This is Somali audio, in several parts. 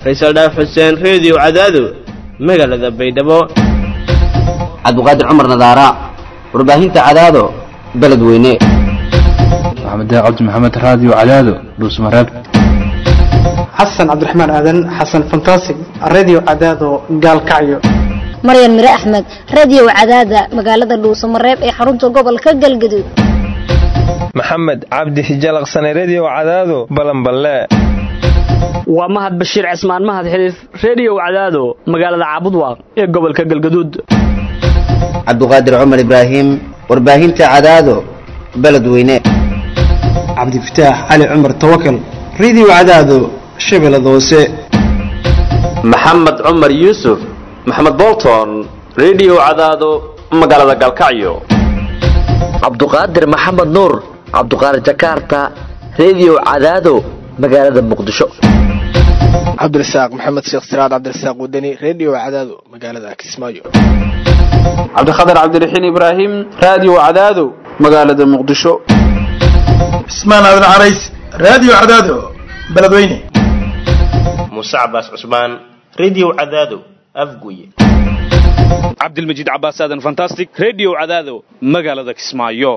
faysal dhaaf xuseen reediyo cadaado magaalada baydhabo cabdiqaadir cumar nadaara warbaahinta cadaado beledweyne maxamed cabdi maxamed raadiyo cadaado dhuusmareeb xasan cabdiraxmaan aadan xasan fantasig radio cadaado gaalkacyo maryan mire axmed radio cadaada magaalada dhuusamareeb ee xarunta gobolka galgaduud maxamed cabdi hijalaqsane redio cadaado balanballe waa mahad bashiir cismaan mahad xiliif reediyow cadaado magaalada caabudwaaq ee gobolka galgaduud cabdiqaadir cumar ibraahim warbaahinta cadaado beledweyne cabdifataax cali cumar tawakal radio cadaado shabeellada hoose maxamed cumar yuusuf maxamed bolton redio cadaado magaalada galkacyo cabduqaadir maxamed nuur cabduqaadir jakarta redio cadaado magaalada muqdisho cabdirasaaq maxamed sheekh siraad cabdirasaaq wadani redio cadaado magaalada kismaayo cabdikhatar cabdiraxiin ibraahim raadiyo cadaado magaalada muqdisho cismaan aadan carays raadiyo cadaado beledweyne muuse cabaas cusmaan redio cadaado afguye cabdilmajiid cabaas aadan fantastic redio cadaado magaalada kismaayo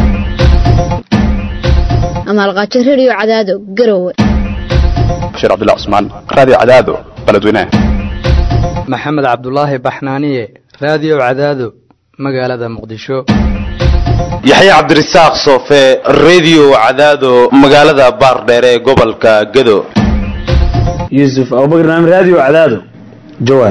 amaalqaajo redio cadaado garowe bashiir cabdullah cusmaan raadiyo cadaado beledweyne maxamed cabdulaahi baxnaaniye raadiyo cadaado magaalada muqdisho yaxya cabdirasaaq soofe redio cadaado magaalada baardheere ee gobolka gado yuusuf abubakar naam raadiyo cadaado jawaar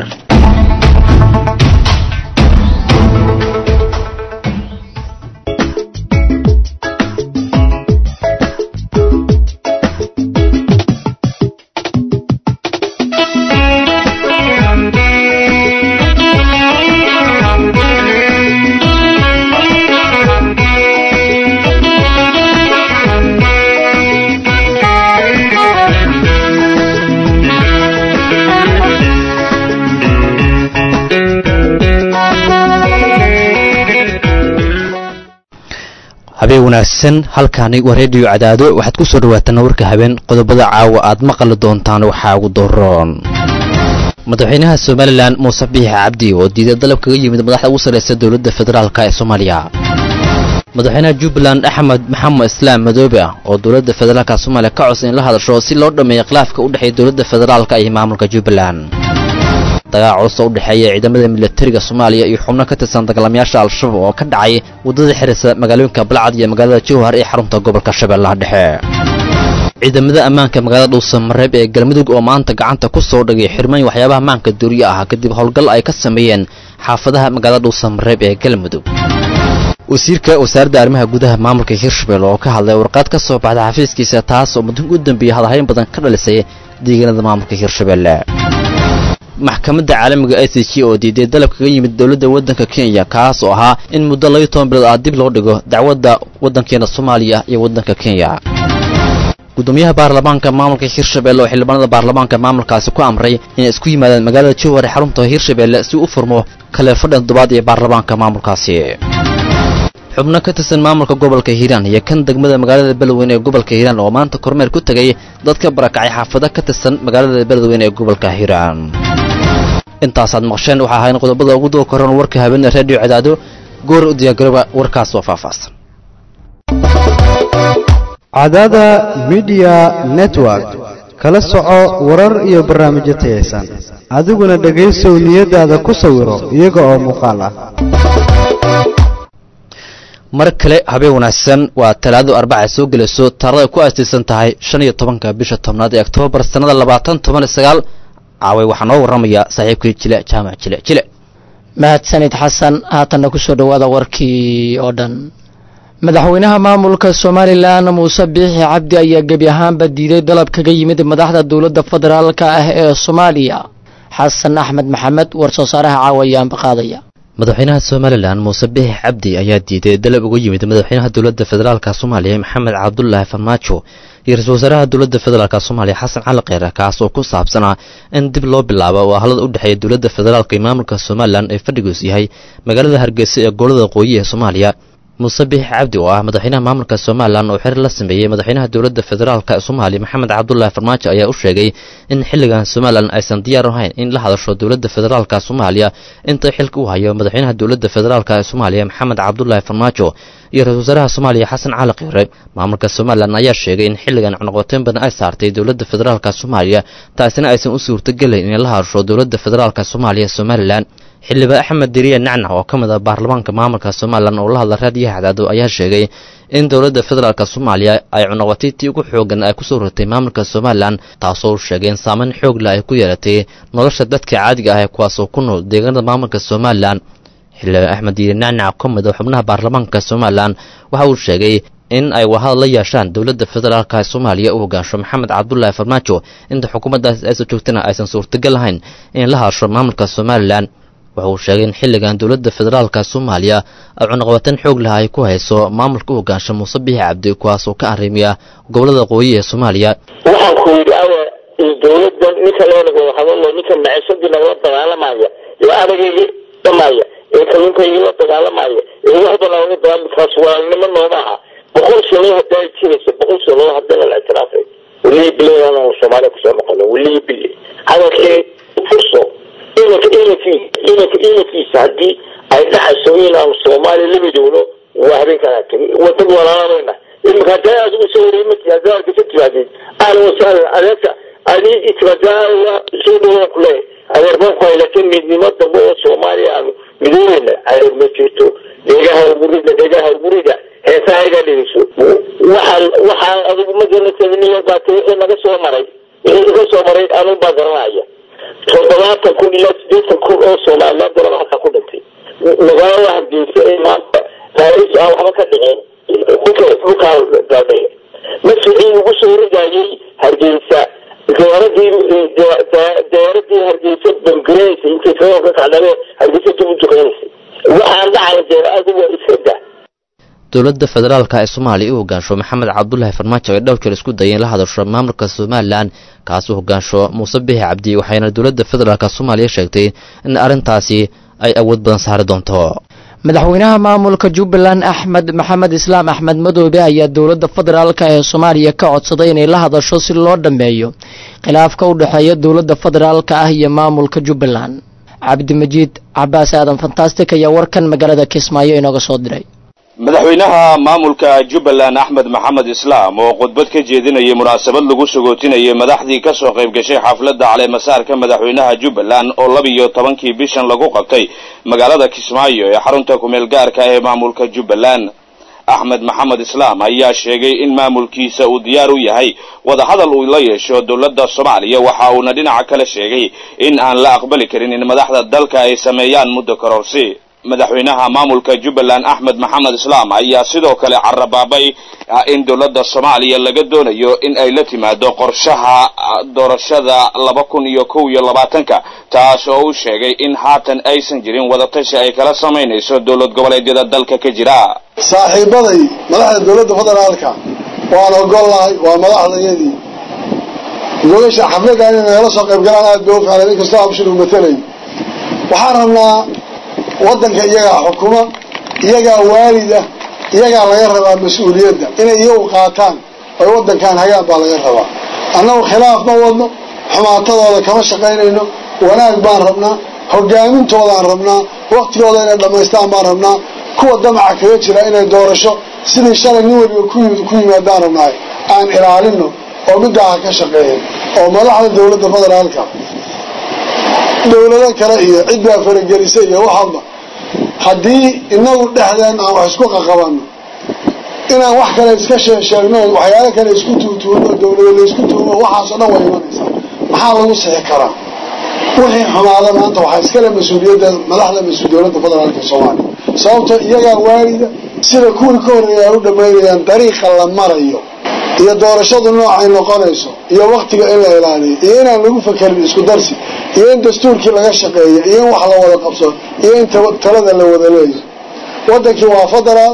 habeen wanaagsan halkaani waa reediyo cadaado waxaad ku soo dhawaataan warka habeen qodobada caawa aad maqali doontaan waxaa ugu doroon madaxweynaha somalilan muuse biixi cabdi oo diiday dalab kaga yimid madaxda ugu sarraysa dowladda federaalk ee soomaaliya madaxweynaha jubbaland axmed maxamed islaam madoobe ah oo dowladda federaalk soomaaliya ka codsa in la hadasho si loo dhammeeyo khilaafka u dhexeeya dowladda federaalk iyo maamulka jubbaland dagaal culus oo u dhexeeya ciidamada milatariga soomaaliya iyo xubno ka tirsan dagaalamayaasha al-shabaab oo ka dhacay waddada xirisa magaalooyinka balcad iyo magaalada jowhar ee xarunta gobolka shabeellaha dhexe ciidamada ammaanka magaalada dhuusamareeb ee galmudug oo maanta gacanta ku soo dhagay xirmooyin waxyaabaha maanka duuriye ah kadib howlgal ay ka sameeyeen xaafadaha magaalada dhuusamareeb ee galmudug wasiirka wasaaradda arrimaha gudaha maamulka hirshabelle oo ka hadlay warqaad ka soo baxda xafiiskiisa taas oo muddo u dambeeyey hadalhayn badan ka dhalisay deegaanada maamulka hirshabelle maxkamadda caalamiga i c g oo diiday dalab kaga yimid dowladda waddanka kenya kaas oo ahaa in muddo labiyo toban bilood ah dib loo dhigo dacwadda waddankeena soomaaliya iyo waddanka kenya gudoomiyaha baarlamaanka maamulka hirshabelle oo xildhibaanada baarlamaanka maamulkaasi ku amray inay isku yimaadaan magaalada jowhar ee xarunta hirshabelle si u furmo kale fadhan toddobaad ee baarlamaanka maamulkaasi xubno ka tirsan maamulka gobolka hiiraan iyo kan degmada magaalada beledweyne ee gobolka hiiraan oo maanta kormeer ku tegay dadka barakacay xaafado ka tirsan magaalada beledweyne ee gobolka hiiraan intaasaad maqsheen waxaa ahayn qodobada ugu doo koran warka habeene reediyo cadaado goor u diyaargarooba warkaas oo faahfaahsan cadaada midiya network kala soco warar iyo barnaamijyo tayaysan adiguna dhegaysow niyadaada ku sawiro iyaga oo muuqaal ah mar kale habeen wanaagsan waa talaado arbaca soo gelayso taarada ku aastaysan tahay shan iyo tobanka bisha tobnaad ee oktoobar sannada labaatan toban iyo sagaal caaway waxaa noo warramayaa saaxiibkii jile jaamac jile jile mahadsanid xasan haatanna ku soo dhowaada warkii oo dhan madaxweynaha maamulka somalilan muuse biixi cabdi ayaa gebi ahaanba diiday dalab kaga yimid madaxda dowladda federaalka ah ee soomaaliya xasan axmed maxamed war-soo saaraha caawa ayaanba qaadaya madaxweynaha somalilan muuse biixi cabdi ayaa diiday dalab uga yimid madaxweynaha dowladda federaalka soomaaliya maxamed cabdulaahi farmaajo iyo ra-iisul wasaaraha dowladda federaalk soomaaliya xasan cali kheyre kaas oo ku saabsanaa in dib loo bilaabo oo halada u dhexeeya dowladda federaalka iyo maamulka somalilan ee fadhigoos yahay magaalada hargeysa ee gobolada waqooyi ee soomaaliya muuse biix cabdi oo ah madaxweynaha maamulka somalilan oo xiriir la sameeyey madaxweynaha dowladda federaalk ee soomaaliya maxamed cabdulaahi farmaajo ayaa u sheegay in xilligan somalilan aysan diyaar ahayn in la hadasho dowladda federaalka soomaaliya inta xilka u hayo madaxweynaha dowladda federaalk ee soomaaliya maxamed cabdulaahi farmaajo iyo ra-isul wasaaraha soomaaliya xasan cali qiire maamulka somalilan ayaa sheegay in xilligan cunuqabateyn badan ay saartay dowladda federaalk soomaaliya taasina aysan u suurtogelayn inay la hadasho dowladda federaalk soomaaliya somalilan xildhibaan axmed diriye nacnac oo ka mid ah baarlamaanka maamulka somalilan oo la hadla raadiyaha cadaado ayaa sheegay in dowladda federaalk soomaaliya ay cunuqabatayntii ugu xoogan ay kusoo rotay maamulka somalilan taasoo u sheegay in saameyn xoog leh ay ku yeelatay nolosha dadka caadiga ah ee kuwaasoo ku nool deegaanada maamulka somalilan xildhibaan axmed diriye nacnac oo ka mid ah xubnaha baarlamaanka somalilan waxa uu sheegay in ay wahad la yeeshaan dowladda federaalk ee soomaaliya u hogaansho maxamed cabdulaahi farmaajo inta xukuumaddaas aysan joogtana aysan suurtagal ahayn in la hadasho maamulka somalilan waxa uu sheegay in xilligan dowladda federaalka soomaaliya ay cunuqabateen xoog leh ay ku hayso maamulka u hogaansha muuse biixi cabdi kuwaas oo ka arrimiya gobollada qooyi ee soomaaliya waxaan ku yidhi awa dowladdan ninka leenago hadalo ninka maciishadii nagala dagaalamaya ee aragayga dhamaya ee kalluunkayga la dagaalamaya ee waxba nagala dagaalamkaas walaalnimo nooma aha boqol sano haddaa jiraysa boqol sano haddana la ictiraafay weliyi bilan soomaaliya kusoo noqono weliyi bili hadalkii furso imanka imankiisa imanka imankiisa haddii ay dhaxayso inaanu soomaaliya la midowno waa habeenkaa tegi wadad walaalanayna iminka haddaa adigu soo wareemati haddaa argasa timaadid ahlan wasahlan adeerka adii timaada soo dhawaan ku leeyahay adeer baan ku hay laakiin midnimo dambe oo soomaaliya aanu midoobeyna adeer ma jirto dhegaha ugurida dhegaha ugurida heesaha iga dhigayso waxaan waxaan adigu ma garanaysa nin yar baa tiri wixii naga soo maray wixii iga soo maray anuu baa garanaya toddobaatan kun ilaa sideetan kun oo somaliland dalaba halkaa ku dhintay magaalada hargeysa ee maanta taariikh aan waxba ka dhicin dhulka dhulkaa gaadhay masjidii ugu soo ridayay hargeysa diyaaradii diyaaradii hargeysa bamgareysay intay kaga ka kacdhabe hargeysa dib u duqeynaysay waxaan dhacay dee adigu waa iska daa dowladda federaalka ee soomaaliya u hogaansho maxamed cabdulaahi farmaajo ay dhowr jeer isku dayeen la hadasho maamulka somalilan kaas u hogaansho muuse bixi cabdi waxayna dowladda federaalka soomaaliya sheegtay in arrintaasi ay awood badan saari doonto madaxweynaha maamulka jubbaland axmed maxamed islaam axmed madoobe ayaa dowladda federaalk ee soomaaliya ka codsaday inay la hadasho si loo dhammeeyo khilaafka u dhexeeya dowladda federaalka ah iyo maamulka jubbaland cabdimajiid cabaas aadan fantastic ayaa warkan magaalada kismaayo inooga soo diray madaxweynaha maamulka jubbaland axmed maxamed islaam oo khudbad ka jeedinayay munaasabad lagu sagootinayay madaxdii ka soo qayb gashay xafladda caleemasaarka madaxweynaha jubbaland oo labiyo tobankii bishan lagu qabtay magaalada kismaayo ee xarunta kumeel gaarka ee maamulka jubbaland axmed maxamed islaam ayaa sheegay in maamulkiisa uu diyaar u yahay wadahadal uu la yeesho dowladda soomaaliya waxa uuna dhinaca kale sheegay in aan la aqbali karin in madaxda dalka ay sameeyaan muddo kororsi madaxweynaha maamulka jubbaland axmed maxamed islaam ayaa sidoo kale carabaabay in dowladda soomaaliya laga doonayo in ay la timaado qorshaha doorashada laba kun iyo kow iyo labaatanka taas oo uu sheegay in haatan aysan jirin wadatashi ay kala samaynayso dowlad goboleedyada dalka ka jira saaxiibaday madaxda dowladda federaalka waan ogolnahay waa madaxdayadii gogasha xafladan inay nagala soo qayb galaan aad bay u ficlan inkastoo abshir uu matalay waxaan rabnaa waddanka iyagaa xukuma iyagaa waalida iyagaa laga rabaa mas-uuliyadda inay iyagu qaataan oy waddankan hagaan baa laga rabaa annagu khilaaf ma wadno xumaatadooda kama shaqaynayno wanaag baan rabnaa hogaamintoodaan rabnaa waktigooda inay dhammaystaan baan rabnaa kuwa damaca kaga jira inay doorasho sidii shalay nin weliba ku yimaadaan rabnaay aan ilaalino oo middaa ha ka shaqeeya oo madaxda dowladda federaalka dowlado kale iyo ciddaa faragelisa iyo waxaba haddii inagu dhexdeen aan wax isku qaqabanno inaan wax kale iska sheegsheegno waxyaalo kale isku tuutuuno dowlado laysku tuuno waxaasoo dhan way imanaysaa maxaa lagu sixi karaa wixii xumaada maanta waxaa iskale mas-uuliyadda madaxda mas-uul dowladda federaalka soomaaliya sababto iyagaa waalida sida kuwii ka horreeya ay u dhammaynayaan dariiqa la marayo iyo doorashadu noocay noqonayso iyo waktiga in la ilaaliyo iyo inaan lagu fakerin isku darsi iyo in dastuurkii laga shaqeeyo iyo in wax la wada qabso iyo in talada la wada leeyo waddankii waa federaal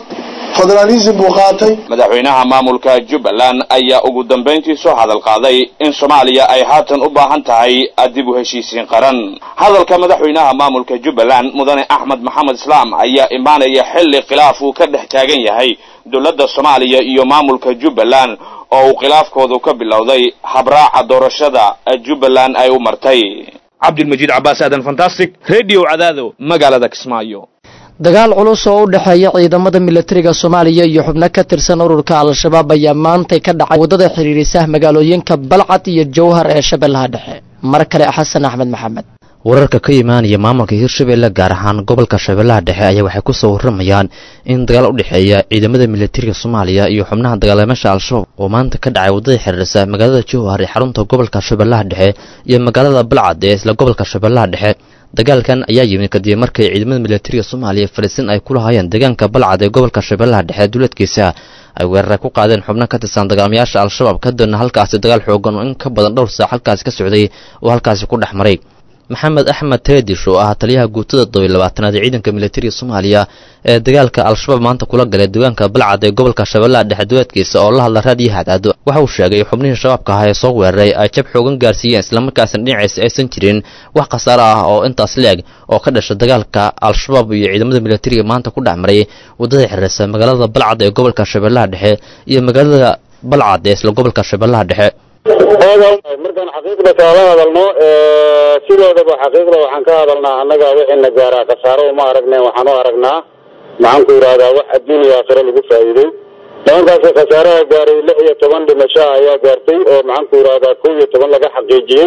federaalism buu qaatay madaxweynaha maamulka jubbaland ayaa ugu dambayntii soo hadal qaaday in soomaaliya ay haatan u baahan tahay dib u heshiisiin qaran hadalka madaxweynaha maamulka jubbaland mudane axmed maxamed islaam ayaa imaanaya xilli khilaaf uu ka dhex taagan yahay dowladda soomaaliya iyo maamulka jubbaland oo uu khilaafkoodu ka bilowday habraaca doorashada jubbaland ay u martay cabdilmajiid cabaas aadan fantastic radio cadaado magaalada kismaayo dagaal culus oo u dhexeeya ciidamada milatariga soomaaliya iyo xubno ka tirsan ururka al-shabaab ayaa maantay ka dhacay waddada xidhiirisa magaalooyinka balcad iyo jowhar ee shabeellaha dhexe mar kale xasan axmed maxamed wararka ka imaanaya maamulka hirshabeelle gaar ahaan gobolka shabeellaha dhexe ayaa waxay ku soo warramayaan in dagaal u dhexeeya ciidamada milatariga soomaaliya iyo xubnaha dagaalameesha al-shabaab oo maanta ka dhacay waddada xiriirisa magaalada jowhar ee xarunta gobolka shabeellaha dhexe iyo magaalada balcad ee isla gobolka shabeellaha dhexe dagaalkan ayaa yimid kadib markay ciidamada milatariga soomaaliya fariisin ay ku lahaayeen deegaanka balcad ee gobolka shabeellaha dhexe duleedkiisa ay weerara ku qaadeen xubno ka tirsan dagaalamayaasha al-shabaab kadibna halkaasi dagaal xoogan oo in ka badan dhowr saac halkaasi ka socday oo halkaasi ku dhex maray maxamed axmed teedish oo ah taliyaha guutada todobiy labaatanaad ee ciidanka milatariga soomaaliya ee dagaalka al-shabaab maanta kula galay deegaanka balcad ee gobolka shabeellaha dhexe duleedkiisa oo la hadla raadiyo hadaado waxa uu sheegay xubnihii shabaabka ahaa ee soo weeraray ay jab xoogan gaarsiiyeen islamarkaasna dhinaciisa aysan jirin wax khasaaro ah oo intaas leeg oo ka dhasha dagaalka al-shabaab iyo ciidamada milatariga maanta ku dhex maray waddada xiriirsa magaalada balcad ee gobolka shabeellaha dhexe iyo magaalada balcad ee isla gobolka shabeellaha dhexe markaan xaqiiqda kaala hadalno sidoodaba xaqiiqda waxaan ka hadalnaa annaga wixina gaaraa khasaaro uma aragne waxaan u aragnaa maxaan ku yidhahdaa wax adduun iyo aakhiro lagu faa'iiday nimankaasi khasaaraha gaaray lix iyo toban dhimasho ayaa gaartay oo maxaan ku yidhahdaa kow iyo toban laga xaqiijiyey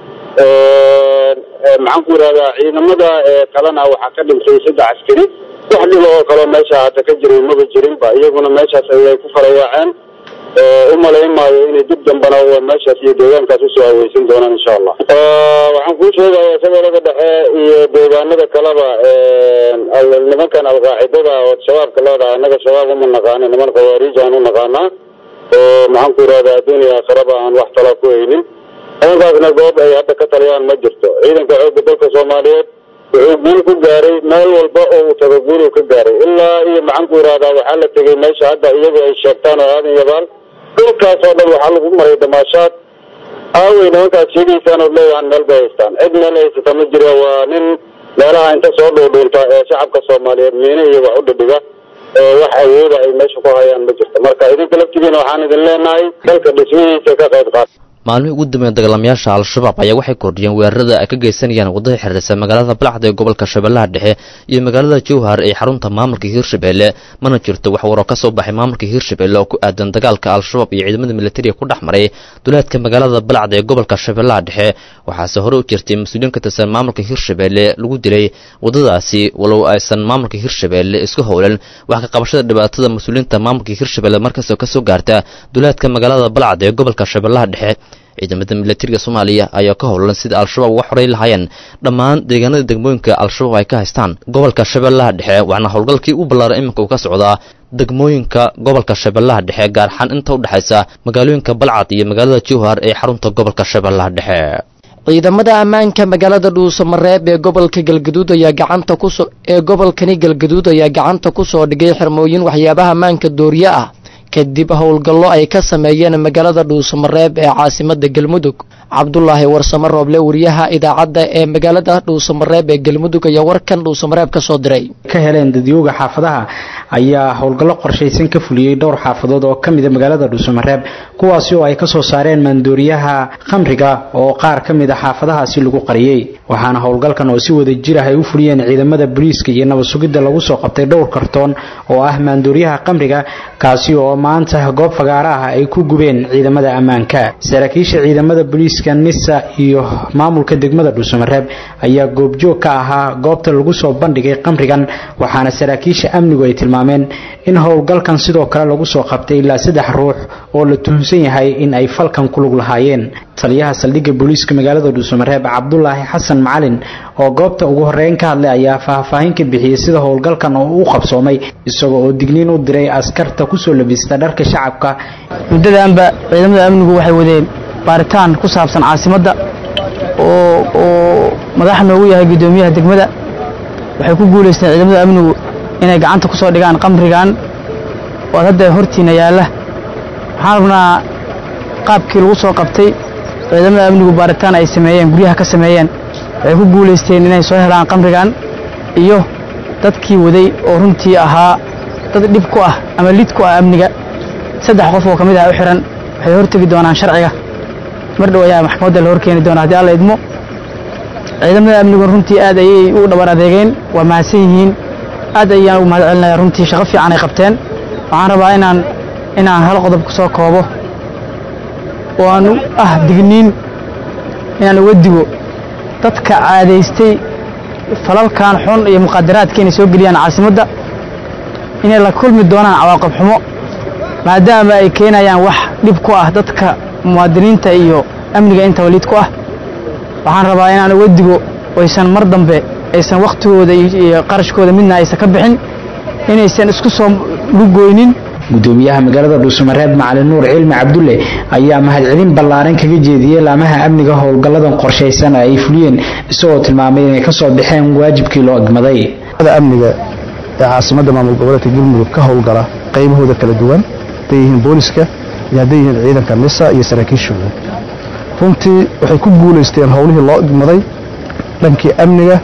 maxaan ku yidhahdaa ciidamada kalena waxaa ka dhintay saddex askari wax dhiba oo kaloo meesha hata ka jiray maba jirinba iyaguna meeshaas ayay ku farayaaceen u malayn maayo inay dib dambana meeshaas iyo deegaankaas usoo haweysan doonaan insha allah waxaan kuu sheegayaa shabeellada dhexe iyo deegaanada kaleba nimankan alqaacidada oo shabaabka leedahay annaga shabaab uma naqaano niman khawaariij aan u naqaanaa oo maxaan ku yidhahdaa adduuniya aakhiraba aan wax talaa ku haynin nimankaasna goob ay hadda ka taliyaan ma jirto ciidanka xoogga dalka soomaaliyeed wuxuu guul ku gaaray meel walba oo uu tago guuluu ka gaaray ilaa iyo maxaan ku yidhahdaa waxaa la tegey meesha hadda iyagu ay sheegtaan oo aadan yabaal dhulkaas oo dhan waxaa lagu maray damaashaad aawey nimankaas sheegaysaan ood leeyahan meel bay haystaan cid meel haysata ma jira waa nin meelaha inta soo dhuudhuunta ee shacabka soomaaliyeed miine iyo wax u dhidhiga ee wax awooda ay meesha ku hayaan ma jirto marka idinka laftigiina waxaan idin leenahay dalka dhismihiisa ka qayb qaata maalmihii ugu dambeeya dagaalamayaasha al-shabaab ayaa waxay kordhiyeen weerarada ay ka geysanayaan waddada xiriirsa magaalada balcad ee gobolka shabeellaha dhexe iyo magaalada jowhar ee xarunta maamulka hiirshabeelle mana jirto wax waroo ka soo baxay maamulka hiirshabeelle oo ku aadan dagaalka al-shabaab iyo ciidamada militariga ku dhex maray duleedka magaalada balcad ee gobolka shabeellaha dhexe waxaase hore u jirtay mas-uuliyiin ka tirsan maamulka hiirshabeelle lagu dilay waddadaasi walow aysan maamulka hiirshabeelle isku howlan wax ka qabashada dhibaatada mas-uuliyiinta maamulka hiirshabeelle markastoo ka soo gaarta duleedka magaalada balcad ee gobolka shabeellaha dhexe ciidamada milatariga soomaaliya ayaa ka howlan sida al-shabaab uga xoray lahaayeen dhammaan deegaanada degmooyinka al-shabaab ay ka haystaan gobolka shabeellaha dhexe waxaana howlgalkii u ballaaray iminka uu ka socdaa degmooyinka gobolka shabeellaha dhexe gaar ahaan inta u dhexaysa magaalooyinka balcad iyo magaalada jowhar ee xarunta gobolka shabeellaha dhexe ciidamada ammaanka magaalada dhuusamareeb ee gobolka galgaduud ayaa gacanta kusoo ee gobolkani galgaduud ayaa gacanta ku soo dhigay xirmooyin waxyaabaha ammaanka dooriye ah kadib howlgallo ay ka sameeyeen magaalada dhuusamareeb ee caasimada galmudug cabdulaahi warsamo rooble wariyaha idaacadda ee magaalada dhuusamareeb ee galmudug ayaa warkan dhuusamareeb ka soo diray ka heleen dadyooga xaafadaha ayaa howlgallo qorshaysan ka fuliyey dhowr xaafadood oo ka mida magaalada dhuusamareeb kuwaasi oo ay kasoo saareen maandooriyaha khamriga oo qaar ka mid a xaafadahaasi lagu qariyey waxaana howlgalkan oo si wada jir ah ay u fuliyeen ciidamada booliiska iyo nabad sugidda lagu soo qabtay dhowr kartoon oo ah maandooriyaha khamriga kaasi oo maanta goob fagaara ah ay ku gubeen ciidamada ammaanka saraakiisha ciidamada booliiska nisa iyo maamulka degmada dhuusamareeb ayaa goobjoog ka ahaa goobta lagu soo bandhigay khamrigan waxaana saraakiisha amnigu ay tilmaameen in howlgalkan sidoo kale lagu soo qabtay ilaa saddex ruux oo la tuhunsan yahay in ay falkan ku lug lahaayeen taliyaha saldhigga booliiska magaalada dhuusamareeb cabdulaahi xasan macalin oo goobta ugu horeyn ka hadlay ayaa faahfaahin ka bixiyey sida howlgalkan oo u qabsoomay isagoo oo digniin u diray askarta kusoo labista dharka shacabka muddadaanba ciidamada amnigu waxay wadeen baaritaan ku saabsan caasimadda oo oo madax noogu yahay guddoomiyaha degmada waxay ku guulaysteen ciidamada amnigu inay gacanta ku soo dhigaan qamrigan oo hadda hortiina yaalla waxaan rabnaa qaabkii lagu soo qabtay ciidamada amnigu baaritaan ay sameeyeen guryaha ka sameeyeen waxay ku guulaysteen inay soo helaan qamrigan iyo dadkii waday oo runtii ahaa dad dhib ku ah ama lid ku ah amniga saddex qof oo ka mid ah u xihan waxay hortegi doonaan sharciga mar dhow ayaa maxkamadda la horkeeni doonaa haddii alla idmo ciidamada amnigu runtii aad ayay u dhabar adeegeen waa mahadsan yihiin aad ayaan ugu mahad celinaya runtii shaqo fiican ay qabteen waxaan rabaa inaan inaan hal qodob ku soo koobo oo aan ah digniin inaan uga digo dadka caadaystay falalkan xun iyo muqaadaraadka inay soo geliyaan caasimadda inay la kulmi doonaan cawaaqib xumo maadaama ay keenayaan wax dhib ku ah dadka muwaadiniinta iyo amniga intaba lid ku ah waxaan rabaa inaan uga digo oysan mar dambe aysan wakhtigooda iyo qarashkooda midna aysan ka bixin inaysan isku soo lugoynin gudoomiyaha magaalada dhuusamareeb macalin nuur cilmi cabdulle ayaa mahadcelin ballaaran kaga jeediyey laamaha amniga howlgalladan qorshaysan ay fuliyeen isagoo tilmaamay inay kasoo baxeen waajibkii loo egmaday amniga ee caasimadda maamul goboleedka galmudug ka howlgala qaybahooda kala duwan hadday yihiin booliska iyo hadday yihiin ciidanka misa iyo saraakiishooda runtii waxay ku guulaysteen howlihii loo egmaday dhankii amniga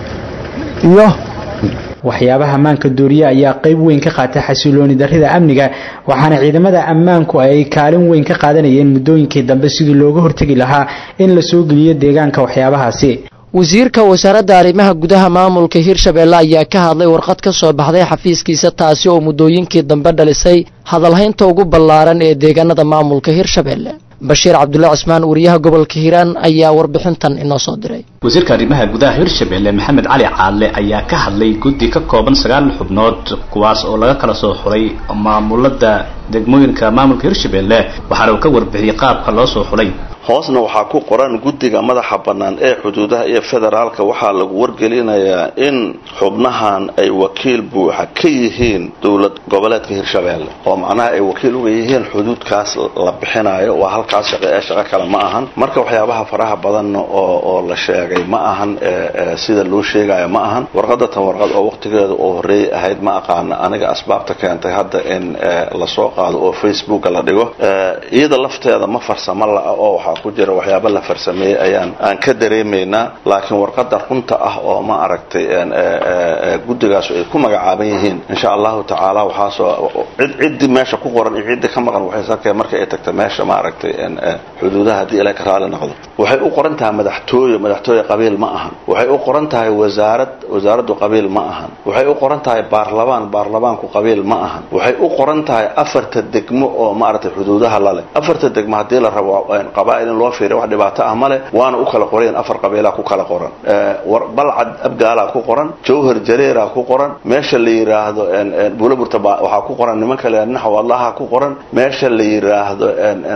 iyo waxyaabaha ammaanka dooriye ayaa qayb weyn ka qaatay xasilooni darrida amniga waxaana ciidamada ammaanku ay kaalin weyn ka qaadanayeen muddooyinkii dambe sidii looga hortegi lahaa in la soo geliyo deegaanka waxyaabahaasi wasiirka wasaaradda arrimaha gudaha maamulka hirshabeelle ayaa ka hadlay warqad ka soo baxday xafiiskiisa taasi oo muddooyinkii dambe dhalisay hadalhaynta ugu ballaaran ee deegaanada maamulka hirshabeelle bashiir cabdulle cismaan wariyaha gobolka hiiraan ayaa warbixintan inoo soo diray wasiirka arrimaha gudaha hirshabeelle maxamed cali caadle ayaa ka hadlay guddi ka kooban sagaal xubnood kuwaas oo laga kala soo xulay maamulada degmooyinka maamulka hirshabeelle waxaana uu ka warbixiyey qaabka loo soo xulay hoosna waxaa ku qoran guddiga madaxa bannaan ee xuduudaha iyo federaalka waxaa lagu wargelinayaa in xubnahan ay wakiil buuxa ka yihiin dowlad goboleedka hirshabeelle oo macnaha ay wakiil uga yihiin xuduudkaas la bixinayo waa halkaas shaqo ee shaqo kale ma ahan marka waxyaabaha faraha badanna oo oo la sheegay ma ahan sida loo sheegayo ma ahan warqada tan warqad oo waqtigeeda oo horreeyay ahayd ma aqaana aniga asbaabta keentay hadda in lasoo qaado oo facebooka la dhigo iyada lafteeda ma farsamo la-a oo waxaa ku jira waxyaaba la farsameeyey ayaan aan ka dareemaynaa laakiin warqada runta ah oo ma aragtay guddigaas ay ku magacaaban yihiin insha allahu tacaala waxaasoo cid ciddii meesha ku qoran iyo ciddii ka maqan waxay sarkeen markay ay tagta meesha ma aragtay xuduudaha haddii ilaa ka raali noqdo waxay u qoran tahay madaxtooye madaxtooye qabiil ma ahan waxay u qoran tahay wasaarad wasaaraddu qabiil ma ahan waxay u qoran tahay baarlamaan baarlamaanku qabiil ma ahan waxay u qoran tahay afarta degmo oo ma aragtay xuduudaha lale afarta degmo haddii la rabo qabaa'il in loo fiiriyo wax dhibaato ah male waana u kala qorayen afar qabiilaa ku kala qoran balcad abgaalaa ku qoran jawhar jareeraa ku qoran meesha la yiraahdo buulaburta waxaa ku qoran niman kale naxwallaha ku qoran meesha la yiraahdo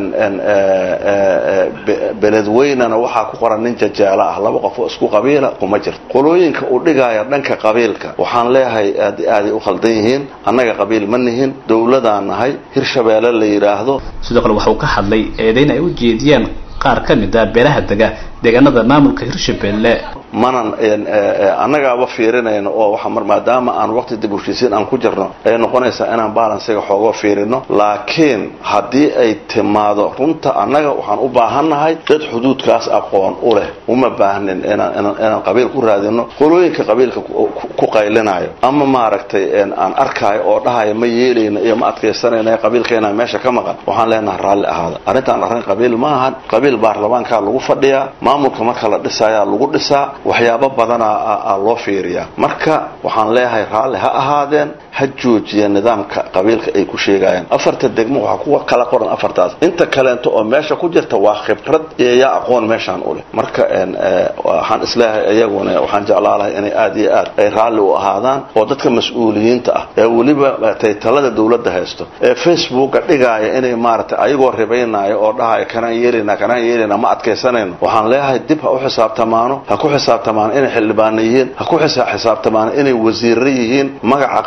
beledweynana waxaa ku qoran nin jajaala ah laba qof oo isku qabiila kuma jirto qolooyinka u dhigaya dhanka qabiilka waxaan leeyahay aad aaday u khaldan yihiin annaga qabiil ma nihin dowladaan nahay hirshabeelle la yiraahdo sidoo kale waxuu ka hadlay eedayn ay u jeediyeen qaar ka mid a beelaha dega deegaanada maamulka hirshabeelle manan annagaaba fiirinayno oo waxa mar maadaama aan waqti dib u heshiisiin aan ku jirno ay noqonaysaa inaan balansiga xoogo fiirino laakiin haddii ay timaado runta annaga waxaan u baahannahay dad xuduudkaas aqoon u leh uma baahnin inaan inaan qabiil ku raadino qolooyinka qabiilka ku qaylinayo ama maaragtay aan arkaayo oo dhahayo ma yeelayno iyo ma adkaysanayno qabiilkeena meesha ka maqan waxaan leenahay raalli ahaada arrintaan arrin qabiil ma ahan qabiil baarlamaankaa lagu fadhiyaa maamulka marka la dhisayaa lagu dhisaa waxyaabo badanaa loo fiiriyaa marka waxaan leeyahay raalli ha ahaadeen ha joojiya nidaamka qabiilka ay ku sheegayaan afarta degmo waxaa kuwa kala qoran afartaas inta kaleento oo meesha ku jirta waa khibrad iyo yaa aqoon meeshaan u leh marka waxaan isleeyahay iyaguna waxaan jeclaa lahay inay aad iyo aad ay raalli u ahaadaan oo dadka mas-uuliyiinta ah ee weliba taytalada dowladda haysto ee facebooka dhigaaya inay maaragtay ayagoo ribaynaayo oo dhahaya kanaan yeelina kanaan yeelina ma adkaysanayno waxaan leeyahay dib ha u xisaabtamaano ha ku xisaabtamaan inay xildhibaano yihiin ha ku xisaabtamaan inay wasiirro yihiin magaca qabiilka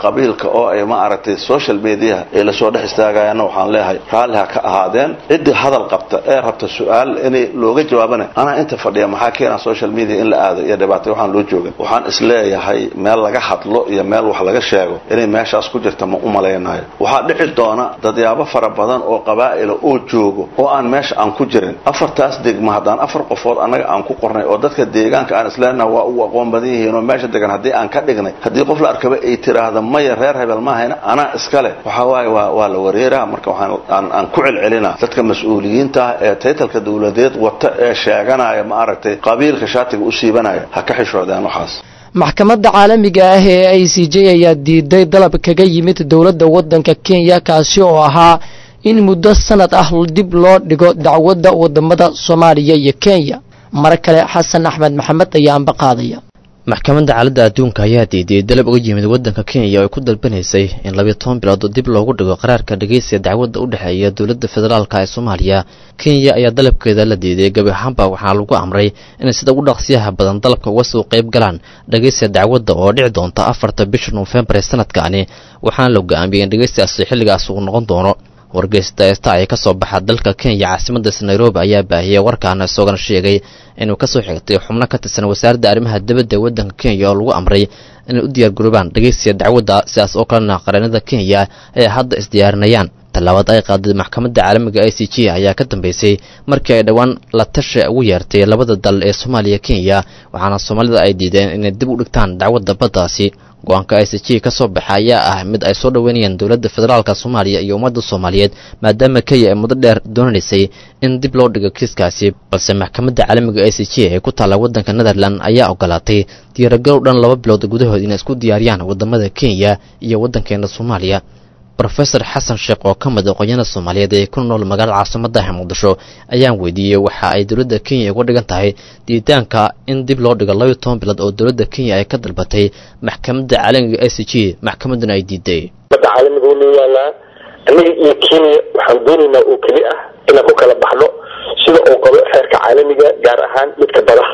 iminka oo ay ma aragtay social media ay lasoo dhex istaagayaanna waxaan leeyahay raalli ha ka ahaadeen ciddii hadal qabta ee rabta su-aal inay looga jawaabana anaa inta fadhiya maxaa keena social media in la aado iyo dhibaatay waxaan loo jooga waxaan isleeyahay meel laga hadlo iyo meel wax laga sheego inay meeshaas ku jirta ma u malaynayo waxaa dhici doona dadyaabo fara badan oo qabaa'ila oo joogo oo aan meesha aan ku jirin afartaas degma haddaan afar qofood annaga aan ku qornay oo dadka deegaanka aan isleenaha waa u aqoon badan yihiin oo meesha degan haddii aan ka dhignay haddii qof la arkaba ay tiraahda maya reer hebel maahayna anaa iskale waxa waaye waa waa la wareeraa marka waxaan aan aan ku celcelinaa dadka mas-uuliyiinta ah ee taytalka dowladeed wata ee sheeganaya ma aragtay qabiilka shaatiga u siibanaya ha ka xishoodeen waxaas maxkamadda caalamiga ah ee i c j ayaa diiday dalab kaga yimid dowladda waddanka kenya kaasi oo ahaa in muddo sanad ah dib loo dhigo dacwadda wadamada soomaaliya iyo kenya mar kale xasan axmed maxamed ayaa anba qaadaya maxkamadda caaladda adduunka ayaa diidiyey dalab uga yimid waddanka kenya oo ay ku dalbanaysay in labiyo toban bilood dib loogu dhigo qaraarka dhegeysiga dacwadda u dhexeeya dowladda federaalka ee soomaaliya kenya ayaa dalabkeeda la diiday gebi ahaanba waxaana lagu amray inay sida ugu dhaqsiyaha badan dalabka uga soo qayb galaan dhegeysiga dacwadda oo dhici doonta afarta bisha noofembar ee sanadkaani waxaana la go-aamiyey in dhegeysigaasi xilligaas uu noqon doono wargeysta esta ee ka soo baxa dalka kenya caasimadaas nairobi ayaa baahiyey warkaana isagona sheegay inuu kasoo xigtay xubno ka tirsan wasaaradda arrimaha dibadda ee waddanka kenya oo lagu amray inay u diyaargaroobaan dhegeysiga dacwadda sidaas oo kalena qareenada kenya ay hadda isdiyaarinayaan tallaabad ay qaaday maxkamadda caalamiga i c g ayaa ka dambeysay markii ay dhowaan la tashi ugu yeertay labada dal ee soomaaliya kenya waxaana soomaalida ay diideen inay dib u dhigtaan dacwadda baddaasi go-aanka i c g ka soo baxa ayaa ah mid ay soo dhoweynayaan dowladda federaalka soomaaliya iyo ummadda soomaaliyeed maadaama kenya ay muddo dheer doonaysay in dib loo dhigo kiiskaasi balse maxkamadda caalamiga i c g ee ku taalla waddanka netherland ayaa ogolaatay diyaaragalow dhan laba bilood gudahood inay isku diyaariyaan waddamada kenya iyo waddankeena soomaaliya rofesor xasan sheekh oo ka mid aqoonyada soomaaliyeed ee ku nool magaalada caasimadaha muqdisho ayaan weydiiyey waxa ay dowladda kenya uga dhigan tahay diiditaanka in dib loo dhigo labayo toban bilood oo dowladda kenya ay ka dalbatay maxkamadda caalamiga i c g maxkamadduna ay diiday badda caalamiga u leeyaalaa annaga iyo kenya waxaan doonaynaa oo keli ah inaan ku kala baxno sida uu qabo xeerka caalamiga gaar ahaan midka badaha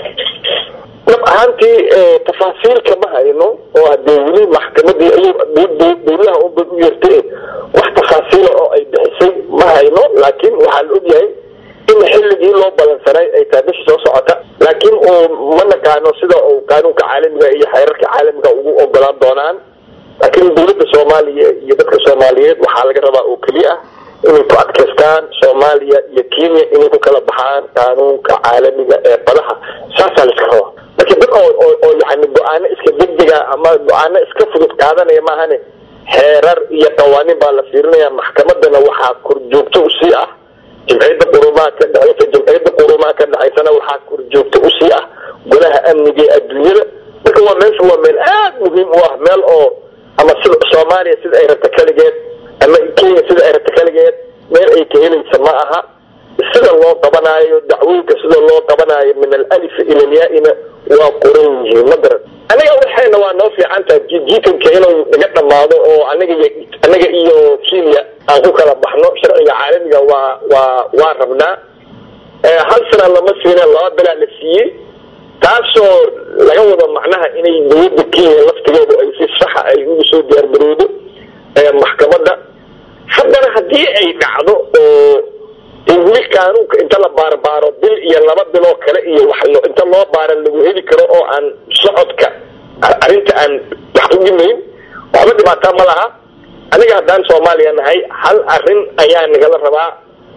dhab ahaantii tafaasiilka ma hayno oo hadee weli maxkamadii dowlaha unbay u yeertay wax tafaasiila oo ay bixisay ma hayno laakiin waxaa la ogyahay in xilligii loo balansanay ay tahay bisha soo socota laakiin uu ma naqaano sida uu qaanuunka caalamiga iyo xeerarka caalamiga ugu ogolaan doonaan laakiin dowladda soomaaliya iyo dadka soomaaliyeed waxaa laga rabaa oo keliya ah inay ku adkaystaan soomaaliya iyo kenya inay ku kala baxaan qaanuunka caalamiga ee badaha saasaa laiska rabaa marka dad oo oo oo yani go-aano iska degdega ama go-aano iska fudud qaadanaya maahane xeerar iyo qawaaniin baa la fiirinaya maxkamadana waxaa korjoogto usii ah jimciyadda qurumaha ka dhexeysa jimciyadda qurumaha ka dhexaysana waxaa korjoogto usii ah golaha amniga ee adduunyada marka waa meesha waa meel aad muhiim u ah meel oo ama sida soomaaliya sida ay rabta kaligeed ama kenya sida ay rabta kaligeed meel ay ka helaysa ma aha sida loo qabanaayo dacwooyinka sida loo qabanaayo min alif ila alyaa-ina waa qoran yihiin ma garan aniga waxayna waa noo fiican tahay jiitanka inuu naga dhammaado oo aniga iyo anaga iyo kenya aan ku kala baxno sharciga caalamiga waa waa waa rabnaa hal sana lama siina laba bilaa la siiyey taasoo laga wado macnaha inay dowladda kenya laftigeedu ay si saxa ay ugu soo diyaargaroodo maxkamadda haddana haddii ay dhacdo oo weli qaanuunka inta la baarbaaro bil iyo laba biloo kale iyo wax inta loo baaran lagu heli karo oo aan socodka arrinta aan wax u dhimayn waxba dhibaataa ma laha aniga haddaan soomaaliya nahay hal arrin ayaa nagala rabaa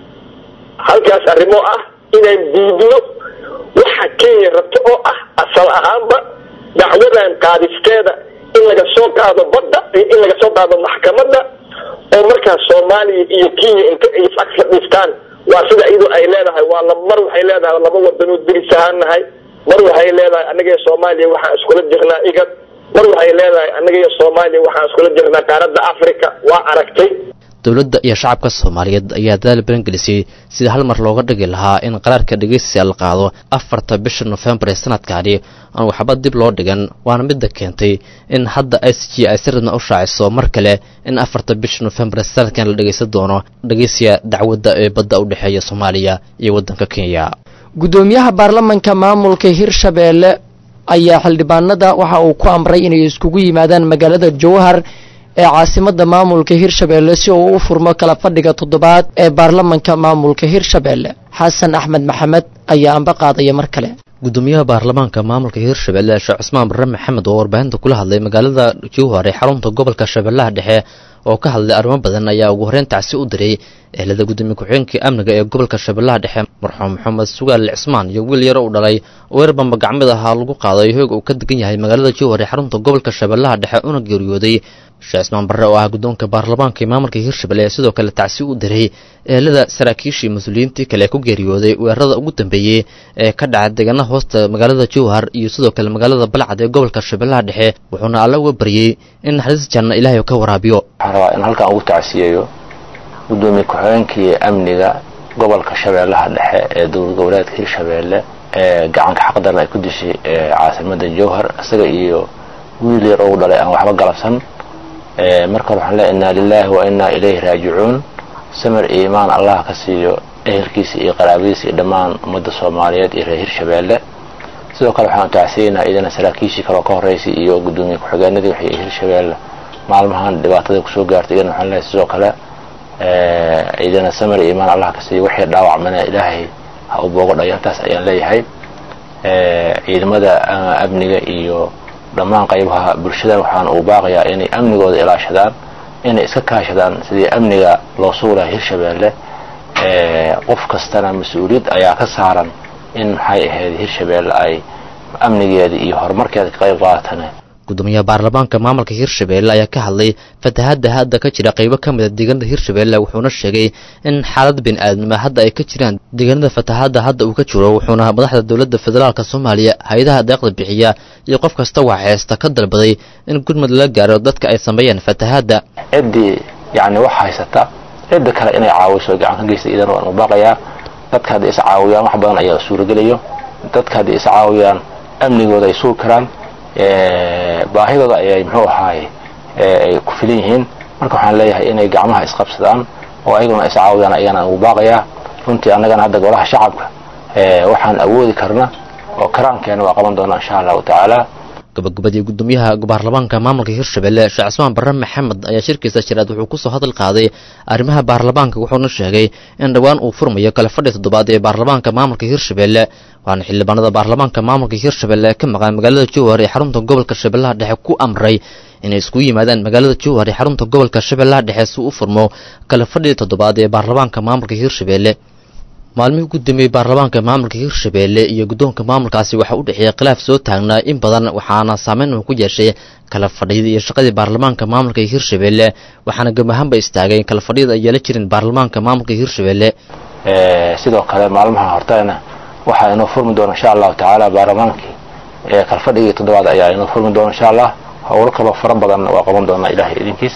halkaas arrimo ah inaan diidno waxa kenya rabto oo ah asal ahaanba dacwadan qaadisteeda in laga soo qaado badda iyo in laga soo qaado maxkamadda oo markaas soomaaliya iyo kenya inta ay is-ag fadhiistaan waa sida iyadu ay leedahay waa mar waxay leedahay laba wadanood deris ahaan nahay mar waxay leedahay annaga iyo soomaaliya waxaan iskula jirnaa igad mar waxay leedahay annaga iyo soomaaliya waxaan iskula jirnaa qaaradda africa waa aragtay dowladda iyo shacabka soomaaliyeed ayaa dadaal balangelisay sida hal mar looga dhigi lahaa in qaraarka dhegeysiga la qaado afarta bisha nofembar ee sanadkaani aan waxba dib loo dhigan waana midda keentay in hadda i c g ay si radna u shaaciso mar kale in afarta bisha nofembar ee sanadkan la dhegeysan doono dhegeysiga dacwadda ee badda u dhexeeya soomaaliya iyo waddanka kenya gudoomiyaha baarlamanka maamulka hirshabeelle ayaa xildhibaanada waxa uu ku amray inay iskugu yimaadaan magaalada jowhar ee caasimada maamulka hirshabeelle si uu u furmo kala fadhiga toddobaad ee baarlamanka maamulka hirshabeelle xasan axmed maxamed ayaa amba qaadaya mar kale gudoomiyaha baarlamaanka maamulka hirshabelle sheekh cusmaan barre maxamed oo warbaahinta kula hadlay magaalada jowhar ee xarunta gobolka shabeellaha dhexe oo ka hadlay arrimo badan ayaa ugu horreyn tacsi u diray ehelada gudoomiye ku-xigeenkii amniga ee gobolka shabeellaha dhexe marxuum maxamed sugaal cismaan iyo wiil yaro u dhalay oo weer bamba gacmid ahaa lagu qaaday hoog uu ka degan yahay magaalada jowhar ee xarunta gobolka shabeellaha dhexe una geeriyooday sheekh cismaan barre oo ah guddoonka baarlamaanka ee maamulka hirshabelle ee sidoo kale tacsi u diray ehelada saraakiishii mas-uuliyiintii kale ee ku geeriyooday weerarada ugu dambeeyey ee ka dhaca deegaana hoosta magaalada jowhar iyo sidoo kale magaalada balcad ee gobolka shabeellaha dhexe wuxuuna alla uga baryey in naxariis janna ilaahay ka waraabiyo waxaan rabaa in halkan ugu tacsiyeeyo gudoomiye ku-xigeenkii amniga gobolka shabeellaha dhexe ee dowlad goboleedka hirshabeelle ee gacanka xaqdarna ay ku dishay caasimada jowhar isaga iyo wiil yar oo u dhalay aan waxba galabsan marka hore waxaan leeya inaa lilaahi wa inaa ilayhi raajicuun samir iyo imaan allah ka siiyo ehelkiisa iyo qaraabadiisa iyo dhammaan ummadda soomaaliyeed iyo reer hirshabeelle sidoo kale waxaan tacsiyeynaa idana saraakiishii kaleo ka horreysay iyo gudoomiye ku-xigeenadii waxay hirshabeelle maalmahan dhibaatada kusoo gaartay idana waxaan leeyahay sidoo kale idana samir iyo imaan allah ka siiyo wixii dhaawacmana ilaahay ha u boogo dhayo intaas ayaan leeyahay ciidamada amniga iyo dhammaan qaybaha bulshada waxaan uu baaqayaa inay amnigooda ilaashadaan inay iska kaashadaan sidii amniga loo suulaha hirshabeelle qof kastana mas-uuliyad ayaa ka saaran in maxay ahayd hirshabeelle ay amnigeeda iyo horumarkeeda ka qayb qaatan gudoomiyaha baarlamaanka maamulka hirshabelle ayaa ka hadlay fatahadda hadda ka jira qaybo ka mida deegaanada hirshabelle wuxuuna sheegay in xaalad bini aadnimo hadda ay ka jiraan deegaanada fatahadda hadda uu ka jiro wuxuuna madaxda dowladda federaalk soomaaliya hay-adaha deeqda bixiya iyo qof kasta wax haysta ka dalbaday in gurmud lala gaaro dadka ay sameeyeen fatahadda ciddii yacni wax haysata cidda kale inay caawiso gacan ka geysta idan waan u baaqayaa dadka hadday is caawiyaan wax badan ayaa suuragelayo dadka hadday is caawiyaan amnigooda ay sugi karaan baahidooda ayay muxuu ahaay ay ku filan yihiin marka waxaan leeyahay inay gacmaha isqabsadaan oo ayaguna iscaawiyaan ayagana ugu baaqayaa runtii annagana hadda golaha shacabka waxaan awoodi karna oo karaankeena waa qaban doonaa insha allahu tacaala gabagabadii gudoomiyaha baarlamaanka maamulka hirshabelle sheekh cismaan barre maxamed ayaa shirkiisa jiraad wuxuu kusoo hadal qaaday arrimaha baarlamaanka wuxuuna sheegay in dhowaan uu furmayo kale fadhi toddobaad ee baarlamaanka maamulka hirshabelle waxaana xildhibaanada baarlamaanka maamulka hirshabelle ka maqan magaalada jowhar ee xarunta gobolka shabeellaha dhexe ku amray inay iskugu yimaadaan magaalada jowhar ee xarunta gobolka shabeellaha dhexe si u furmo kale fadhii toddobaad ee baarlamaanka maamulka hirshabelle maalmihii ugu dambeeyey baarlamaanka maamulka hirshabelle iyo guddoonka maamulkaasi waxaa u dhexeeyay khilaaf soo taagnaa in badan waxaana saameyn uu ku yeeshay kala fadhiyada iyo shaqadii baarlamaanka maamulka hirshabelle waxaana gamahaanba istaagay kala fadhiyada ay yeela jirin baarlamaanka maamulka hirshabelle sidoo kale maalmaha hortana waxaa inoo furmi doona insha allahu tacaala baarlamaankii kala fadhigii toddobaad ayaa inoo furmi doona insha allah howlo kaloo fara badan waa qaban doonaa ilahay idinkiis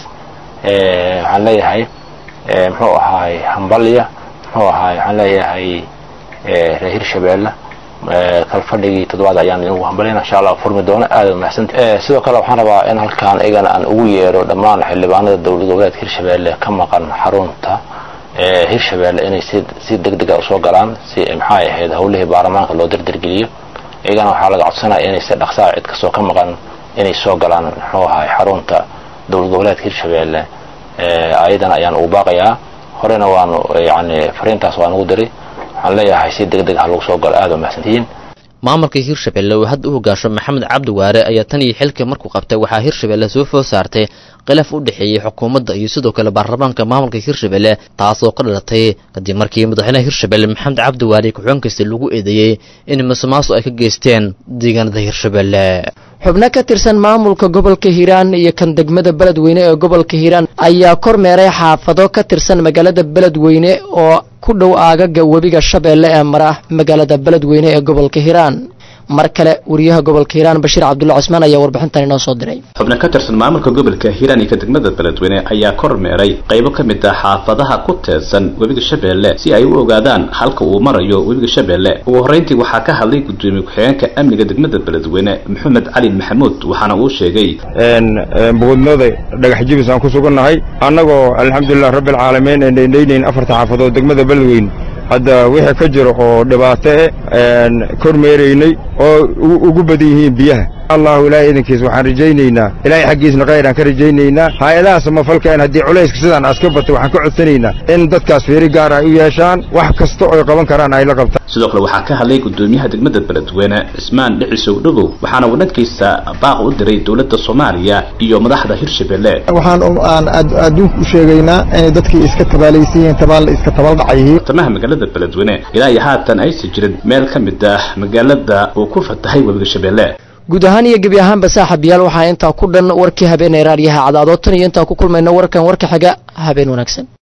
waxaan leeyahay muxuu ahaay hambalya muxuu ahaay waxaan leeyahay reer hirshabeelle kalfadhigii toddobaad ayaan idinku hambalyana insha allah furmi doona aada mahadsanti sidoo kale waxaan rabaa in halkaan igana aan ugu yeero dhammaan xildhibaanada dowlad goboleedka hirshabeelle ka maqan xarunta hirshabeelle inay si si deg dega usoo galaan si maxay ahayd howlihii baarlamaanka loo dardargeliyo iyagana waxaa laga codsanaya inay si dhaqsaa cid kastoo ka maqan inay soo galaan muxuu ahaay xarunta dowlad goboleedka hirshabeelle ayadana ayaan ugu baaqayaa horena waanu yani fariintaas waan ugu diray waxaan leeyahay si deg deg ha lagu soo galo aada mahadsantihiin maamulka hirshabelle uu hadda u hogaasho maxamed cabdi waare ayaa tan iyo xilka markuu qabtay waxaa hirshabelle soo food saartay khilaaf u dhexeeyey xukuumadda iyo sidoo kale baarlamaanka maamulka hirshabelle taasoo ka dhalatay kadib markii madaxweynaha hirshabelle maxamed cabdi waare ku-xigeenkiisa lagu eedeeyey in musuqmaasuq ay ka geysteen deegaanada hirshabelle xubno ka tirsan maamulka gobolka hiiraan iyo kan degmada beledweyne ee gobolka hiiraan ayaa kormeeray xaafado ka tirsan magaalada beledweyne oo ku dhow aagaga webiga shabeelle ee mara magaalada beledweyne ee gobolka hiiraan mar kale wariyaha gobolka hiiraan bashiir cabdulla cusmaan ayaa warbixintan inoo soo diray xubno ka tirsan maamulka gobolka hiiraan iyo ka degmada beledweyne ayaa kormeeray qaybo ka mid ah xaafadaha ku teedsan webiga shabeelle si ay u ogaadaan halka uu marayo webiga shabeelle ugu horreyntii waxaa ka hadlay gudoomiye ku-xigeenka amniga degmada beledweyne maxamed cali maxamuud waxaana uu sheegay bogodnooda dhagax jibis aan ku sugannahay annagoo alxamdulilah rabbialcaalamiin ee dhaydhaynayn afarta xaafadood degmada beledweyne hadda wixii ka jiro oo dhibaato eh kormeeraynay oo ugu badan yihiin biyaha allahu ilaahay idankiis waxaan rajaynaynaa ilaahay xaggiisna khayraan ka rajaynaynaa hay-adaha samafalka in haddii culayska sidaan aska batay waxaan ka codsanaynaa in dadkaas fiiri gaar ay u yeeshaan wax kasta oy qaban karaan ay la qabtaan sidoo kale waxaa ka hadlay gudoomiyaha degmada beledweyne cismaan dhicisow dhagow waxaana uu dhankiisa baaq u diray dowladda soomaaliya iyo madaxda hirshabelle waxaan aan adduunka u sheegaynaa inay dadkii iska tabaalaysan yihiin tabaal iska tabaldhac yihiin tamaha magaalada beledweyne ilaa iyo haatan aysan jirin meel ka mid ah magaalada uu ku fatahay webiga shabeelle guud ahaan iyo gebi ahaanba saaxiibayaal waxaa intaa ku dhan warkii habeenay raadiyaha cadaadoo tan iyo intaa ku kulmayna warkan warka xiga habeen wanaagsan